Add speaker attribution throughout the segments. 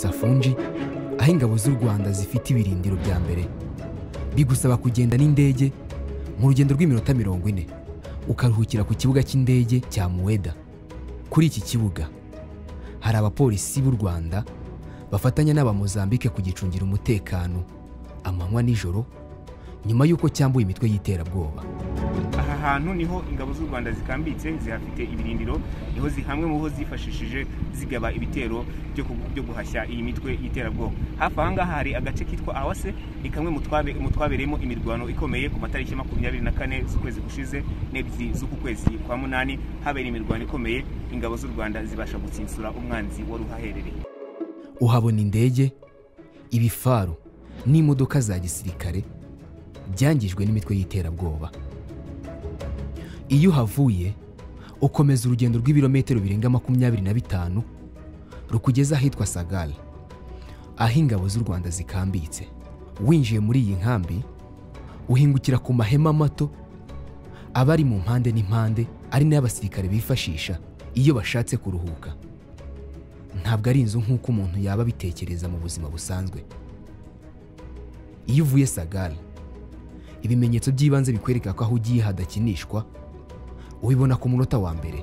Speaker 1: Safonji aho ingabo z'u Rwanda zifite ibirindiro bya mbere bigusaba kugenda n'indege mu rugendo rw'iminota mirongo ine ukaruhukira ku kibuga cy'indege cya muweda kuri iki kibuga hari abapolisi b'u rwanda bafatanya n'abamozambike kugicungira umutekano amanywa n'ijoro nyuma y'uko cyambuye imitwe y'iterabwoba
Speaker 2: aha hantu niho ingabo z'u rwanda zikambitse zihafite ibirindiro niho zi- hamwe mu ho zifashishije zigaba ibitero byo ku- byo guhashya iyi mitwe y'iterabwoba hafi aha ngaha hari agace kitwa awase ni kamwe mu twabe- mu twabereyemo imirwano ikomeye ku matariki makumyabiri na kane z'ukwezi gushize n'ebyiri z'uku kwezi kwa munani habera imirwano ikomeye ingabo z'u rwanda zibasha gutsinsura umwanzi wari uhaherereye
Speaker 1: uhabona indege ibifaru n'imodoka za gisirikare byangijwe n'imitwe y'iterabwoba iyo uhavuye ukomeza urugendo rw'ibirometero birenga makumyabiri na bitanu rukugeza ahitwa sagara aho ingabo z'u rwanda zikambitse winjiye muri iyi nkambi uhingukira ku mahema mato aba ari mu mpande n'impande ari nayo abasirikare bifashisha iyo bashatse kuruhuka ntabwo ari inzu nk'uko umuntu yaba abitekereza mu buzima busanzwe iyo uvuye sagara ibimenyetso by'ibanze bikwereka ko aho ugiye hadakinishwa ubibona ku munota wa mbere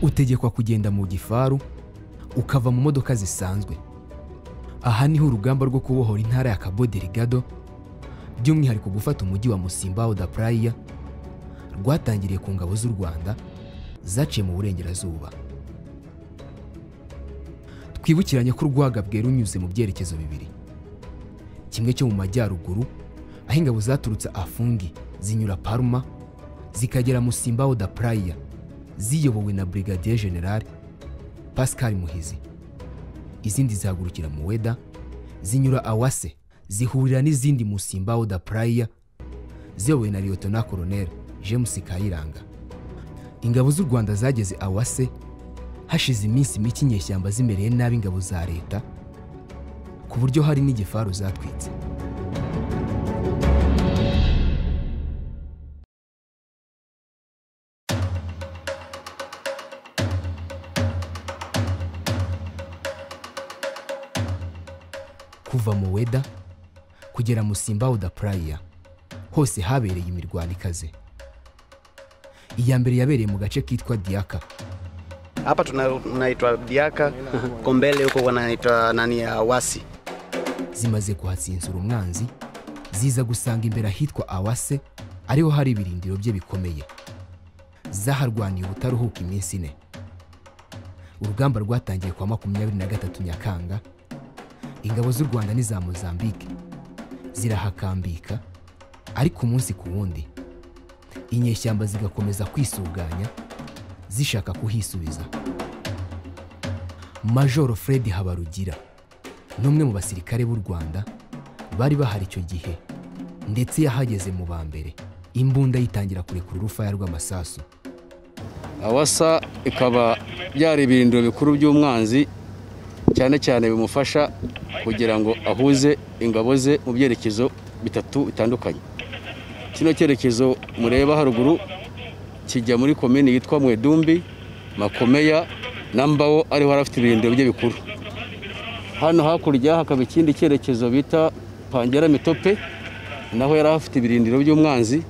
Speaker 1: utegekwa kugenda mu gifaru ukava mu modoka zisanzwe aha niho urugamba rwo kubohora intara ya cabo delgado by'umwihariko gufata umujyi wa Musimbaho da Praia rwatangiriye ku ngabo z'u Rwanda zaciye mu burengerazuba twibukiranye ko urwaga bwera unyuze mu byerekezo bibiri kimwe cyo mu majyaruguru aho ingabo zaturutse afungi zinyura Parma zikagera Musimbaho da Praia ziyobowe na Brigadier General Pascal Muhizi izindi zihagurukira Muweda zinyura awase zihurira n'izindi mu simbaho da praya ziyobowe na liyotona koroneri james kayiranga ingabo z'u rwanda zageze awase hashize iminsi mike inyeshyamba zimereye nabi ingabo za leta ku buryo hari n'igifaru zatwitse kuva mu weda kugera mu simbaho da praya hose habereye imirwano ikaze iya mbere yabereye mu gace kitwa diyaka
Speaker 3: hapa tuna- tunaitwa diaka kombele huko wanaitwa nani ya wasi
Speaker 1: zimaze kuhatsinzura umwanzi ziza gusanga imbere ahitwa awase ariho hari ibirindiro bye bikomeye zaharwaniye ubutaruhuka iminsi ine urugamba rwatangiye kwa makumyabiri na gatatu nyakanga ingabo z'u rwanda n'iza mozambike zirahakambika ariko umunsi ku wundi inyeshyamba zigakomeza kwisuganya zishaka kuhisubiza majoro fred habarugira n'umwe mu basirikare b'u Rwanda bari bahari icyo gihe ndetse yahageze mu ba mbere imbunda yitangira kurekura urufaya rw'amasasu
Speaker 4: awasa ikaba byari ibirindiro bikuru by'umwanzi cyane cyane bimufasha kugira ngo ahuze ingabo ze mu byerekezo bitatu bitandukanye kino cyerekezo mureba haruguru kijya muri komini yitwa mwedumbi makomeya na mbawo ariho hari afite ibirindiro bye bikuru hano hakurya hakaba ikindi cyerekezo bita pangera mitope naho yari afite ibirindiro by'umwanzi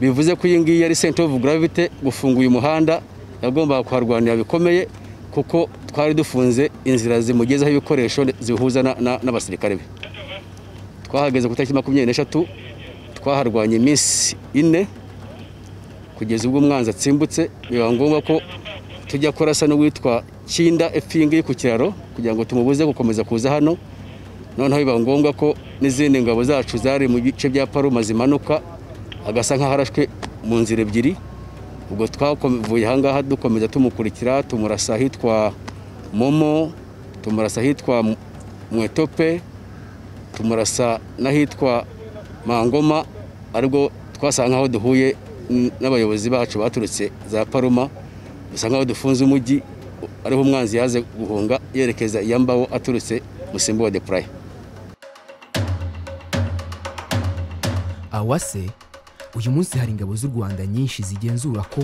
Speaker 4: bivuze ko iyi ngiyi yari senta ofu gravite gufunga uyu muhanda yagombaga kuharwanira bikomeye kuko twari dufunze inzira zimugezaho ibikoresho zihuza na- na- n'abasirikare be twahageze ku itariki makumyabiri n'eshatu twaharwanye iminsi ine kugeza ubwo umwanzi atsimbutse biba ngombwa ko tujya kurasa n'uwitwa kinda epfingi ku kiraro kugira ngo tumubuze gukomeza kuza hano noneho biba ngombwa ko n'izindi ngabo zacu zari mu bice bya paruma zimanuka agasa nk'aho arashwe mu nzira ebyiri ubwo twavuye ahangaha dukomeza tumukurikira tumurasa ahitwa momo tumurasa ahitwa M- mwetope tumurasa n'ahitwa mangoma aribwo twasanga nk'aho duhuye n- n'abayobozi bacu baturutse za paruma dusa nk'aho dufunze umujyi ariho umwanzi yaze guhunga yerekeza iya mbaho aturutse musimbo wa depuraye
Speaker 1: awase uyu munsi hari ingabo z'u rwanda nyinshi zigenzura ko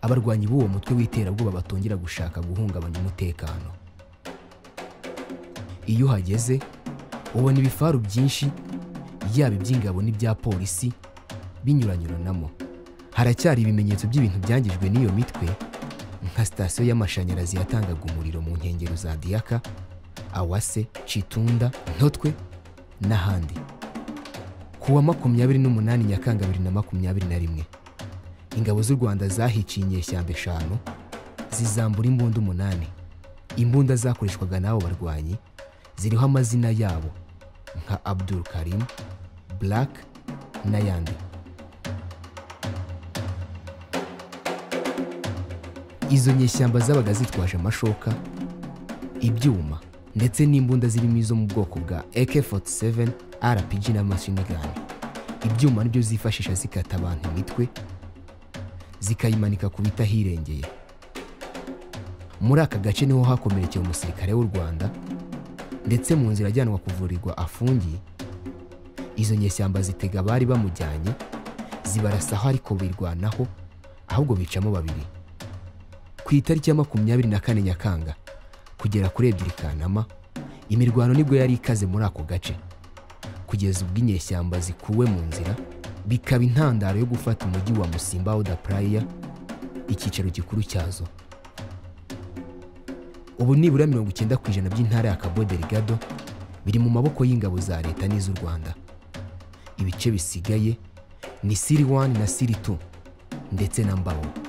Speaker 1: abarwanyi b'uwo mutwe w'iterabwoba batongera gushaka guhungabanya umutekano iyo uhageze ubona ibifaru byinshi yaba iby'ingabo n'ibya polisi binyuranyuranamo haracyari ibimenyetso by'ibintu byangijwe n'iyo mitwe nka sitasiyo y'amashanyarazi yatangaga umuriro mu nkengero za diyaka awase citunda ntotwe n'ahandi ku wa makumyabiri n'umunani nyakanga bibiri na makumyabiri na rimwe ingabo z'u rwanda zahiciye inyeshyamba eshanu zizambura imbunda umunani imbunda zakoreshwaga n'abo barwanyi ziriho amazina yabo nka abdul karim black n'ayandi izo nyeshyamba zabaga zitwaje amashoka ibyuma ndetse n'imbunda zirimo izo mu bwoko bwa AK47 RPG na machine gun ibyuma nibyo zifashisha zikata abantu imitwe zikayimanika ku bitahirengeye muri aka gace niho hakomerekeye umusirikare w'u Rwanda ndetse mu nzira ajyanwa kuvurirwa afungiye izo nyeshyamba zitega abari bamujyanye zibarasaho ariko birwanaho ahubwo bicamo babiri ku itariki ya makumyabiri na kane nyakanga kugera kuri ebyiri kanama imirwano nibwo yari ikaze muri ako gace kugeza ubwo inyeshyamba zikuwe mu nzira bikaba intandaro yo gufata umujyi wa musimba oda praya icyicaro gikuru cyazo ubu nibura mirongo icyenda ku ijana by'intara ya cabo delgado biri mu maboko y'ingabo za leta n'iz'u rwanda ibice bisigaye ni siri wani na siri tu ndetse na mbaho